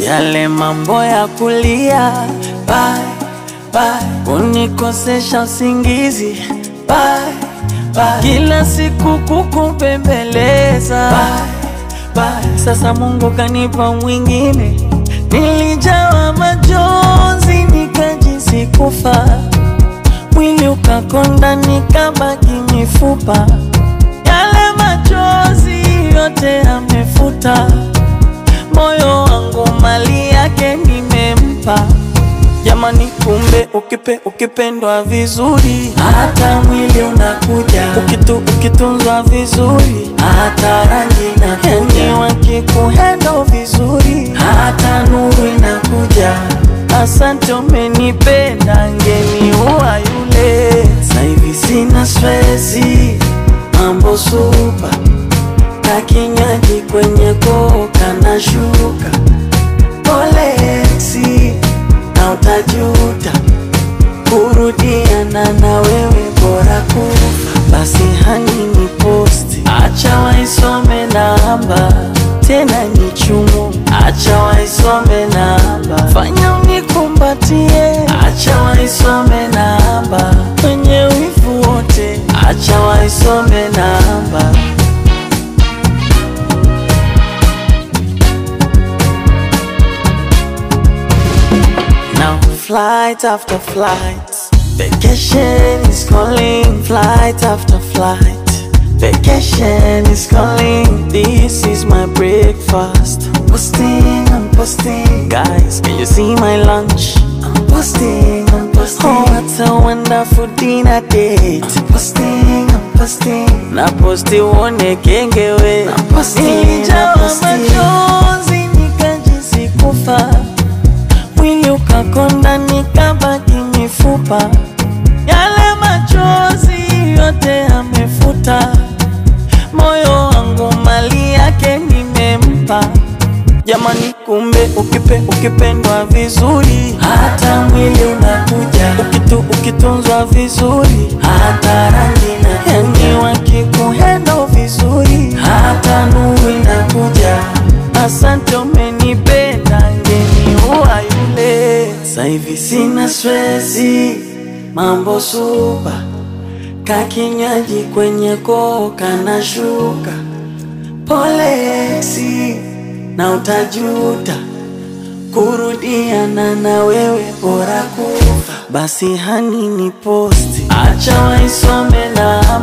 yale mambo ya kulia bye, bye, unikosesha usingizi bye, bye, kila siku kukupembeleza bye, bye. Sasa Mungu kanipa mwingine, nilijawa majonzi nikajisi kufa, mwili ukakonda nikabaki mifupa, yale machozi yote amefuta moyo wangu mali yake nimempa. Jamani, kumbe ukipe ukipendwa vizuri, hata mwili unakuja. Ukitu ukitunzwa vizuri, hata rangi inakuja. Yani wakikuhendo vizuri, hata nuru inakuja. Asante, umenipenda, ngeniua yule. Sasa hivi sina stresi, mambo supa na kinywaji kwenye koka na shuka polexi na utajuta kurudiana na wewe bora kufa basi hani ni posti acha waisome namba tena ni chumu acha waisome namba fanya unikumbatie acha waisome namba kwenye wivu wote acha waisome namba Now flight after flight, vacation is calling. Flight after flight, vacation is calling. This is my breakfast. I'm posting, I'm posting. Guys, can you see my lunch? I'm posting, I'm posting. Oh, what a wonderful dinner date. I'm posting, I'm posting. Na posti uone kengewe. I'm posting, Nilijawa machozi nikajisi kufa mwili ukakonda nikabaki mifupa, yale machozi yote amefuta, moyo wangu mali yake nimempa. Jamani, kumbe ukipe ukipendwa vizuri, hata mwili unakuja. Ukitu ukitunzwa vizuri, hata rangi na yani wakikuhendo vizuri, hata nuru inakuja. Asante, umenipenda, ngeniua yule. Sasa hivi sina stresi, mambo supa, kakinywaji kwenye koka na shuka polexi na utajuta kurudiana na wewe bora kufa. Basi hani ni posti, acha waisome na